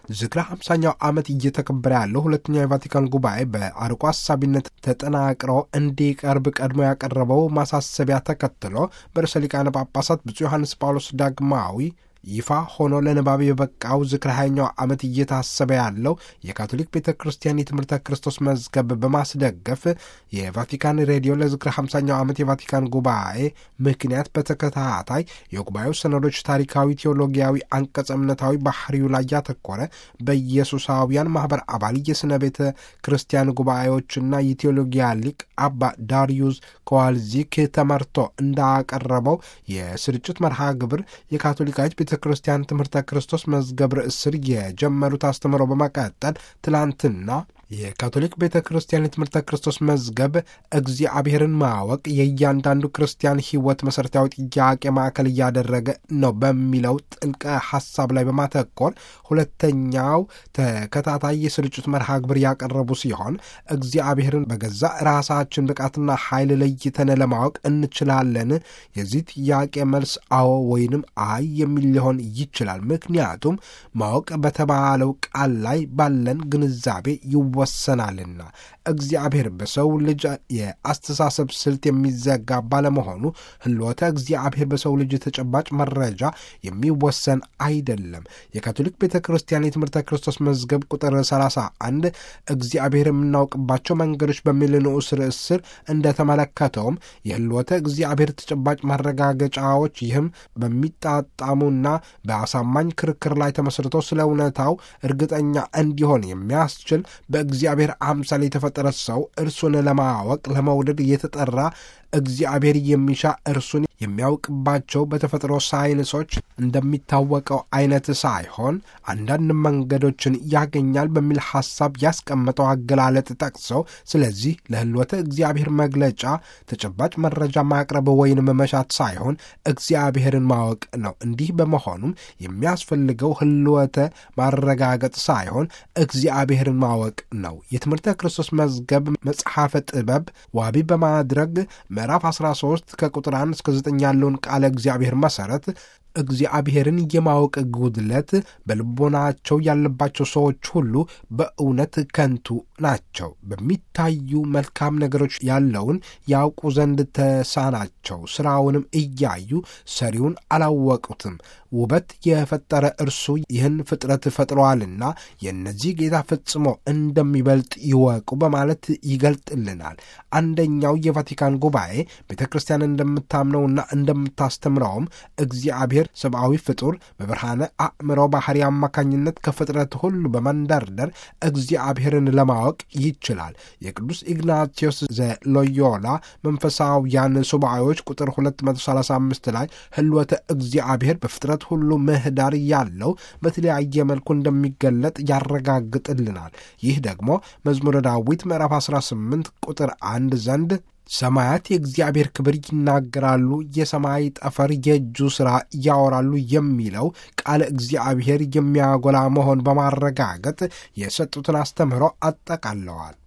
ዝክረ 50ኛው ዓመት እየተከበረ ያለው ሁለተኛው የቫቲካን ጉባኤ በአርቆ ሀሳቢነት ተጠናቅሮ እንዲቀርብ ቀድሞ ያቀረበው ማሳሰቢያ ተከትሎ በርዕሰ ሊቃነ ጳጳሳት ብፁዕ ዮሐንስ ጳውሎስ ዳግማዊ ይፋ ሆኖ ለንባብ የበቃው ዝክረ ሃያኛው ዓመት እየታሰበ ያለው የካቶሊክ ቤተ ክርስቲያን የትምህርተ ክርስቶስ መዝገብ በማስደገፍ የቫቲካን ሬዲዮ ለዝክረ 50ኛው ዓመት የቫቲካን ጉባኤ ምክንያት በተከታታይ የጉባኤው ሰነዶች ታሪካዊ፣ ቴዎሎጊያዊ፣ አንቀጸ እምነታዊ ባህሪው ላይ ያተኮረ በኢየሱሳውያን ማኅበር አባል የሥነ ቤተ ክርስቲያን ጉባኤዎችና የቴዎሎጊያ ሊቅ አባ ዳሪዩስ ኮዋልዚክ ተመርቶ እንዳቀረበው የስርጭት መርሃ ግብር የካቶሊካዊት ቤተ ክርስቲያን ትምህርተ ክርስቶስ መዝገብ ርዕስ ስር የጀመሩት አስተምሮ በመቀጠል ትላንትና የካቶሊክ ቤተ ክርስቲያን የትምህርተ ክርስቶስ መዝገብ እግዚአብሔርን ማወቅ የእያንዳንዱ ክርስቲያን ሕይወት መሠረታዊ ጥያቄ ማዕከል እያደረገ ነው በሚለው ጥልቅ ሐሳብ ላይ በማተኮር ሁለተኛው ተከታታይ የስርጭት መርሃ ግብር ያቀረቡ ሲሆን እግዚአብሔርን በገዛ ራሳችን ብቃትና ኃይል ለይተን ለማወቅ እንችላለን? የዚህ ጥያቄ መልስ አዎ ወይንም አይ የሚል ሊሆን ይችላል። ምክንያቱም ማወቅ በተባለው ቃል ላይ ባለን ግንዛቤ ይወሰናልና እግዚአብሔር በሰው ልጅ የአስተሳሰብ ስልት የሚዘጋ ባለመሆኑ ህልወተ እግዚአብሔር በሰው ልጅ ተጨባጭ መረጃ የሚወሰን አይደለም። የካቶሊክ ቤተ ክርስቲያን የትምህርተ ክርስቶስ መዝገብ ቁጥር 31 እግዚአብሔር የምናውቅባቸው መንገዶች በሚል ንዑስ ርዕስ ስር እንደተመለከተውም የህልወተ እግዚአብሔር ተጨባጭ ማረጋገጫዎች ይህም በሚጣጣሙና በአሳማኝ ክርክር ላይ ተመስርቶ ስለ እውነታው እርግጠኛ እንዲሆን የሚያስችል በእግዚአብሔር አምሳል የተፈጠረ ሰው እርሱን ለማወቅ ለመውደድ የተጠራ እግዚአብሔር የሚሻ እርሱን የሚያውቅባቸው በተፈጥሮ ሳይንሶች እንደሚታወቀው አይነት ሳይሆን አንዳንድ መንገዶችን ያገኛል በሚል ሐሳብ ያስቀመጠው አገላለጥ ጠቅሰው ስለዚህ ለህልወተ እግዚአብሔር መግለጫ ተጨባጭ መረጃ ማቅረብ ወይንም መሻት ሳይሆን እግዚአብሔርን ማወቅ ነው። እንዲህ በመሆኑም የሚያስፈልገው ህልወተ ማረጋገጥ ሳይሆን እግዚአብሔርን ማወቅ ነው። የትምህርተ ክርስቶስ መዝገብ መጽሐፈ ጥበብ ዋቢ በማድረግ ምዕራፍ 13 ከቁጥር 1 እስከ 9 ያለውን ቃለ እግዚአብሔር መሠረት እግዚአብሔርን የማወቅ ጉድለት በልቦናቸው ያለባቸው ሰዎች ሁሉ በእውነት ከንቱ ናቸው። በሚታዩ መልካም ነገሮች ያለውን ያውቁ ዘንድ ተሳናቸው። ሥራውንም እያዩ ሰሪውን አላወቁትም። ውበት የፈጠረ እርሱ ይህን ፍጥረት ፈጥሯልና የእነዚህ ጌታ ፈጽሞ እንደሚበልጥ ይወቁ በማለት ይገልጥልናል። አንደኛው የቫቲካን ጉባኤ ቤተ ክርስቲያን እንደምታምነውና እንደምታስተምረውም እግዚአብሔር ሰብአዊ ፍጡር በብርሃነ አእምሮ ባህሪ አማካኝነት ከፍጥረት ሁሉ በመንደርደር እግዚአብሔርን ለማወቅ ይችላል። የቅዱስ ኢግናቲዮስ ዘሎዮላ መንፈሳውያን ሱባኤዎች ቁጥር 235 ላይ ህልወተ እግዚአብሔር በፍጥረት ሁሉ ምህዳር ያለው በተለያየ መልኩ እንደሚገለጥ ያረጋግጥልናል። ይህ ደግሞ መዝሙረ ዳዊት ምዕራፍ 18 ቁጥር አንድ ዘንድ ሰማያት የእግዚአብሔር ክብር ይናገራሉ፣ የሰማይ ጠፈር የእጁ ሥራ ያወራሉ የሚለው ቃለ እግዚአብሔር የሚያጎላ መሆን በማረጋገጥ የሰጡትን አስተምህሮ አጠቃለዋል።